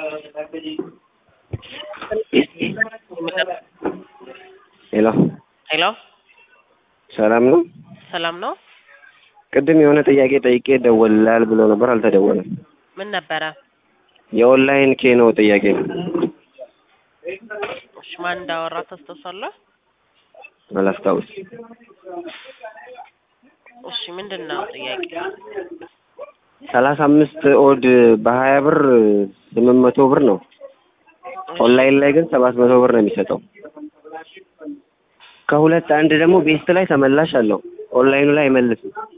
ሄሎ ሄሎ ሰላም ነው? ሰላም ነው? ቅድም የሆነ ጥያቄ ጠይቄ ደወልላል ብሎ ነበር፣ አልተደወለም። ምን ነበረ? የኦንላይን ኬኖ ጥያቄ ነው። እሺ ማን እንዳወራ ታስታውሳለህ? አላስታውስ። እሺ ምንድን ነው ጥያቄ? ሰላሳ አምስት ኦድ በሀያ ብር ስምንት መቶ ብር ነው። ኦንላይን ላይ ግን ሰባት መቶ ብር ነው የሚሰጠው። ከሁለት አንድ ደግሞ ቤስት ላይ ተመላሽ አለው። ኦንላይኑ ላይ አይመልስም።